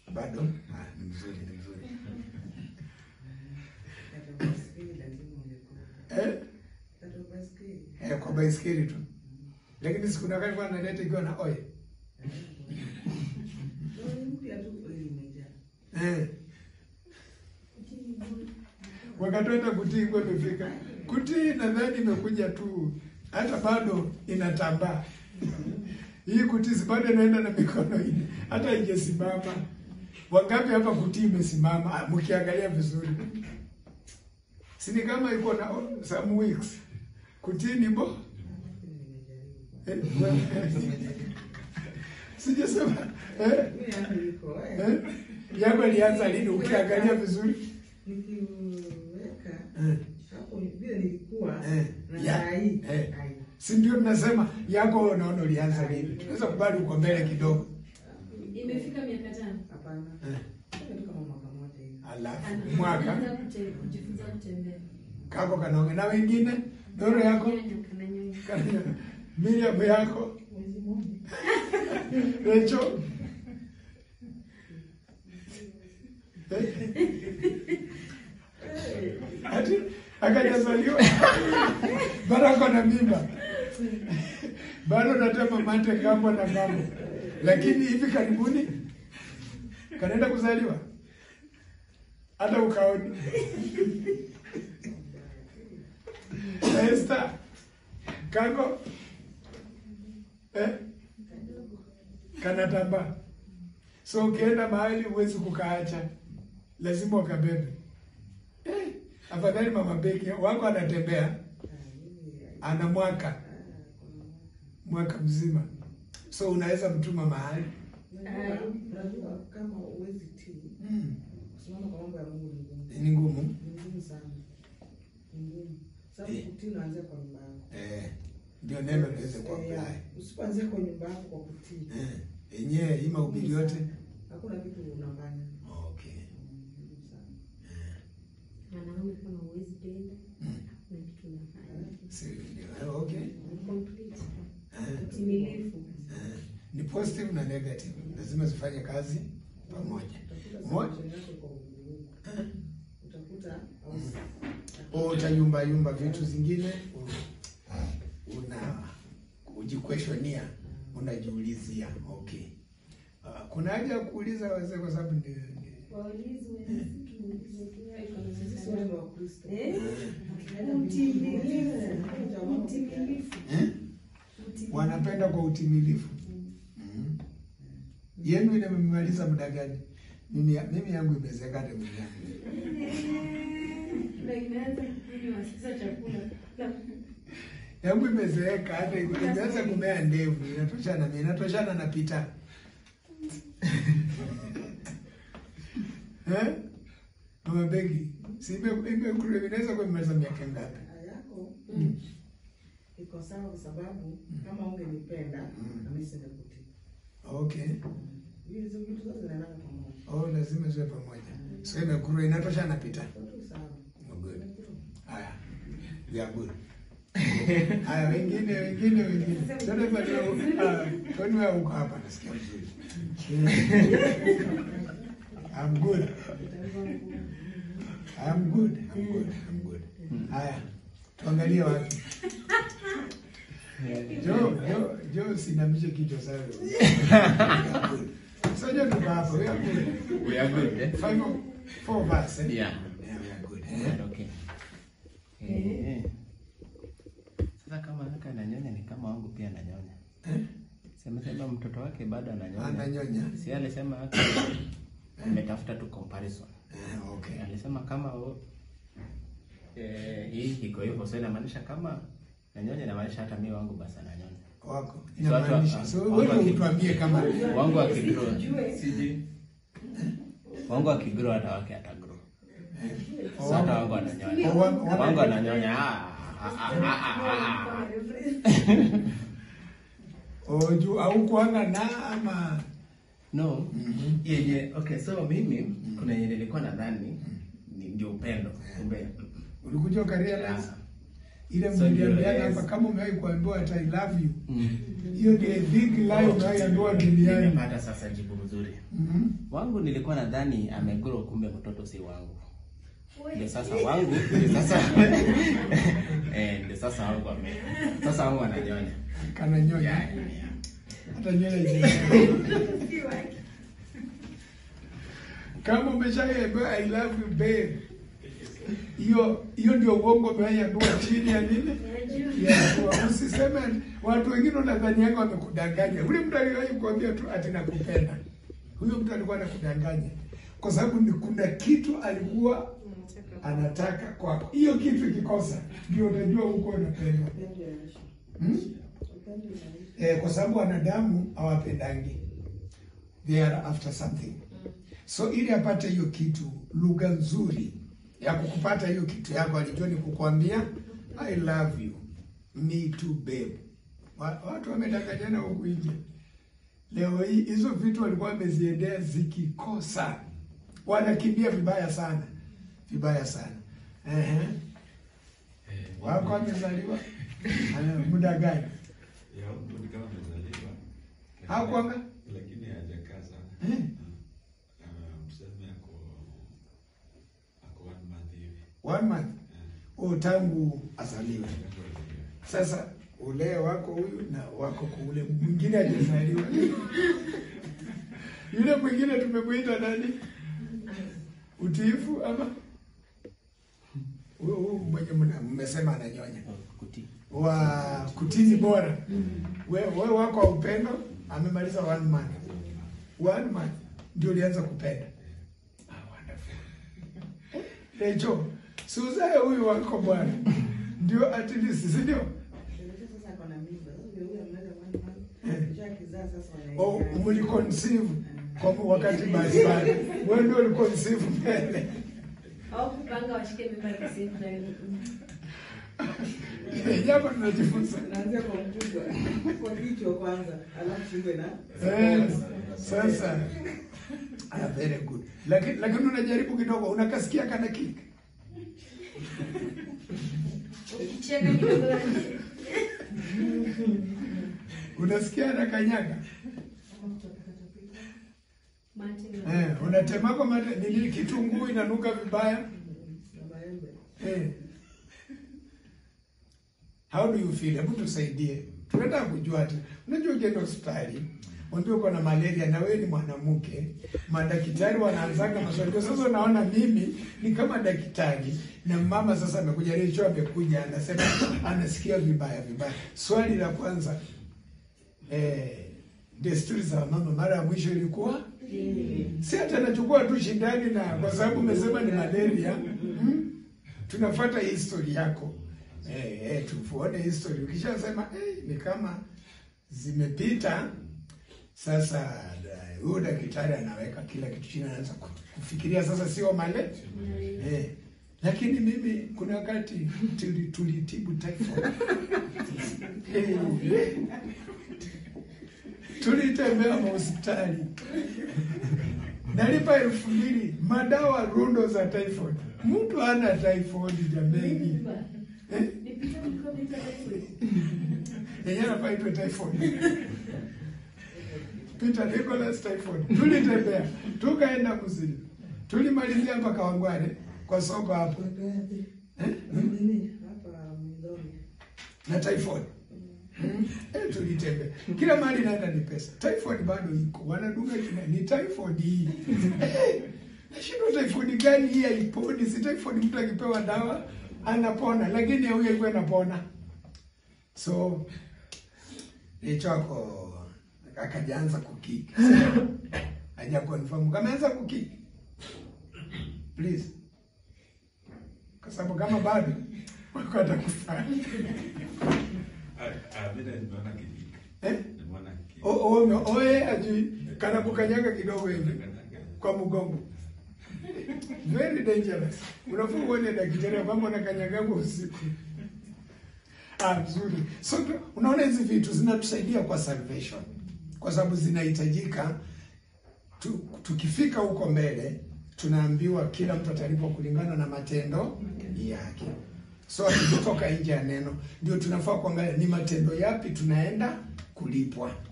Bado ah, ni mzuri, ni mzuri. Eh? Eh, kwa baiskeli tu. Lakini siku na wakati kwa naleta ikiwa na oil. Eh. Wakati hata kutii kwa imefika. Kutii nadhani imekuja tu hata bado inatambaa. Hii kutii si bado inaenda na mikono ine. Hata ingesimama. Wangapi hapa kutii imesimama Ah, mkiangalia vizuri. Si ni kama iko na oh, some weeks. Kutii ni bo. Eh, wewe- Sijasema eh, eh, yako ilianza lini ukiangalia vizuri? Nikiweka Eh. hapo vile nilikuwa Eh, na ya, saa hii eh. ai. Si ndio tunasema yako unaona ulianza lini? Tunaweza kubali uko mbele kidogo. Imefika miaka tano. Hapana. Eh. Kitu kama mwaka mmoja hivi. Alafu mwaka Anaanza kute- kujifunza kutembea. kako kanaonge na wengine doro yako Kanyonya, kananyonya. kana- Miriam yako Mwezi mmoja. Recho ati akajazaliwa bado ako na mimba bado natema mate kambo na mambo, lakini hivi karibuni kanaenda kuzaliwa hata ukaoni Esther kako eh? kanatambaa. So ukienda mahali huwezi kukaacha, lazima ukabebe. Eh, afadhali mama beki wako anatembea, ana mwaka mwaka mzima, so unaweza mtuma mahali Unajua- Unajua kama uwezi tii mm. kusimama kwa mambo ya Mungu ni ngumu. ni ngumu Ni ngumu sana. Ni ngumu. Sababu Eh. kutii unaanzia kwa nyumba yako. eh, ndio neno liweze Eh, kuapply Usipoanzia kwa nyumba yako kwa kutii. eh, yenyewe hii mahubiri yote Hakuna kitu unafanya. okay. Mm, ngumu sana. Mwanaume kama huwezi penda, Mm. hakuna kitu unafanya. Si, ndio, eh, okay. Complete. Eh. Utimilifu. Eh, ni positive na negative, lazima zifanye kazi pamoja. Utakuta Mo- solution yako kwa ulimwengu. Utakuta au utayumba yumba vitu zingine u- una ujikwestionia, unajiulizia okay. Uh, kuna haja ya kuuliza wazee kwa sababu ni, ni Waulizwe, si tuulize tu, iko na sisi wote ni msaada. Wakristo. Eh? Tunaenda Utimilifu. mbinguni. Utimilifu. eh? Utimilifu. wanapenda kwa utimilifu mm. Yenu imemaliza muda gani? Mimi, mimi yangu imezeka hata mimi yangu. Na imeanza kunywa sasa chakula. yangu imezeeka hata imeanza kumea ndevu, inatoshana mimi inatoshana na pita eh? Mama Begi, si ime ime inaweza kuwa imemaliza miaka ngapi? yako Mm. iko sawa kwa sababu kama ungenipenda Mm. na mimi singekutii. Okay. Hizo vitu zote zinaendana pamoja. Oh, lazima ziwe pamoja. So imekuru inatosha na pita. Zote sawa. Oh, good. Haya. We are good. Haya, wengine wengine wengine. Sasa bado ah, kwani wewe uko hapa nasikia vizuri. I'm good. I'm good. I'm good. I'm good. Haya. Tuangalie wapi. Jo, jo, jo sinamishe kichwa sana. So jo tuko hapa. We are good. We are good, eh? Five of- four of us, eh? Yeah. Yeah, we are good. Yeah, Eh? okay. Eh. Sasa kama haka ananyonya ni kama wangu pia ananyonya. Eh? Sema sema mtoto wake bado ananyonya. Ananyonya. Si alisema haka nimetafuta tu comparison. Eh, okay. Alisema kama o, eh, hii iko hivyo so inamaanisha kama nanyonya inamaanisha hata mimi wangu basi ananyonya. Wako. So watu- Inamaanisha. So watu wewe waki- utuambie kama Wangu akigrow. Siji. Wangu akigrow hata wake atagrow. So hata wangu ananyonya. Oh, wa- wa- Wangu ananyonya. Ah, ah, ah, ah, ah, ah. Oh, juu au kuanga na ama No. Mhm. Yenye okay, so mimi kuna yenye nilikuwa nadhani ni ndio upendo. Kumbe. ulikuja ukarealize Ah. ile So ndio, mliambiana yes. hapa kama umewahi kuambiwa ati I love you. Mm. Hiyo ndio big lie unayoambiwa duniani. Nimepata sasa jibu mzuri. Mhm. Wangu nilikuwa nadhani amegrow, kumbe mtoto si wangu. Ndio sasa wangu, ndio sasa eh, ndio sasa wangu ame. Sasa wangu ananyonya. Kananyonya. Hata nywele hizi. Kama umeshaambiwa I love you babe. Hiyo hiyo ndio uongo umeambiwa chini ya nini? Ya dua. Usiseme watu wengine unadhani yako wamekudanganya. Ule mtu aliwahi kuambia tu ati nakupenda. Huyo mtu alikuwa anakudanganya. Kwa sababu ni kuna kitu alikuwa anataka kwako. Hiyo kitu ikikosa ndio utajua huko unapendwa. Upendo yaisha. Hmm? Upendo yaisha. Eh, kwa sababu wanadamu hawapendangi. They are after something. So ili apate hiyo kitu, lugha nzuri ya kukupata hiyo kitu yako alijua ni kukwambia I love you. Me too babe. Wa- Watu wamedanganyana huku nje. Leo hii hizo vitu walikuwa wameziendea zikikosa. Wanakimbia vibaya sana. Vibaya sana. Ehe. Wako amezaliwa ana muda gani? Ya, mtu ni kama amezaliwa. Hakuanga? Lakini hajakaa sana. Eh. Ah, tuseme ako ako one month hivi. One month. Eh, Oh, tangu azaliwe. tangu azaliwe. Sasa ule wako huyu na wako kule mwingine hajazaliwa. Yule mwingine tumemwita nani? Utiifu ama huyu huyu mwenye mna- mmesema ananyonya Kuti. wa kutini bora. We, we wako wa upendo amemaliza one month. One month ndio ulianza kupenda. Ah, wonderful. Lecho, si uzae huyu wako bwana. Ndio at least, si ndio? Unajua sasa ako na mimba. Sasa ndio huyo ameenda one month. Kisha akizaa sasa wanaingia. Oh, mliconceive kwa wakati mbalimbali. Wewe ndio uliconceive mbele. Au kupanga washike mimba at the same time. Jambo tunajifunza. Naanzia kwa mkubwa. Kwa kichwa kwanza, alafu shingo na Eh, sasa ah, very good. Lakini lakini unajaribu kidogo, unakasikia kana kick. Ukicheka kidogo Unasikia na kanyaga. mate. Eh, unatema kwa mate nini kitunguu inanuka vibaya. na maembe. Eh. How do you feel? Hebu tusaidie. Tunataka kujua ati. Unajua ukienda hospitali, unaambiwa uko na malaria na wewe ni mwanamke, madaktari wanaanzanga maswali. Kwa sasa unaona mimi ni kama daktari na mama sasa amekuja Rachel amekuja anasema anasikia vibaya vibaya. Swali la kwanza eh, desturi za mama mara ya mwisho ilikuwa si hata anachukua tu shindani na kwa sababu umesema ni malaria hmm? tunafuata history yako eh, eh, tufuone history. Ukishasema eh, ni kama zimepita sasa, da- huyo daktari anaweka kila kitu chini, anaanza ku- kufikiria sasa, sio male eh. Lakini mimi kuna wakati tuli- tulitibu typhoid eh, eh. tulitembea mahospitali nalipa elfu mbili madawa rundo za typhoid. Mtu ana typhoid jameni, eh? Nipite mkono nitakaye. yenyewe anafaa itwe typhoid. Peter Nicholas typhoid. Tulitembea tukaenda Kusini, tulimalizia mpaka Wangware kwa soko hapo eh? Hapa Mdoni. na typhoid Hmm? Eh, tulitembea kila mahali naenda ni pesa. Typhoid bado iko, wanadunga kina ni typhoid hii eh, nashindwa typhoid gani hii haiponi? Si typhoid mtu akipewa dawa anapona, lakini huyo ilikuwa inapona. So hicho ako akajaanza kukiki, haja confirm kama anza kukiki please, kwa sababu kama bado wako atakufa Ah, ah, vile nimeona kijiko. eh? Nimeona kijiko. O- o- oye ajui kana kukanyaga kidogo hivi kwa mgongo very dangerous unafaa uone daktari kwamba unakanyagaga usiku ah nzuri so tu- unaona hizi vitu zinatusaidia kwa salvation kwa sababu zinahitajika tu, tukifika huko mbele tunaambiwa kila mtu atalipwa kulingana na matendo yake so tukitoka nje ya neno ndio tunafaa kuangalia ni matendo yapi tunaenda kulipwa.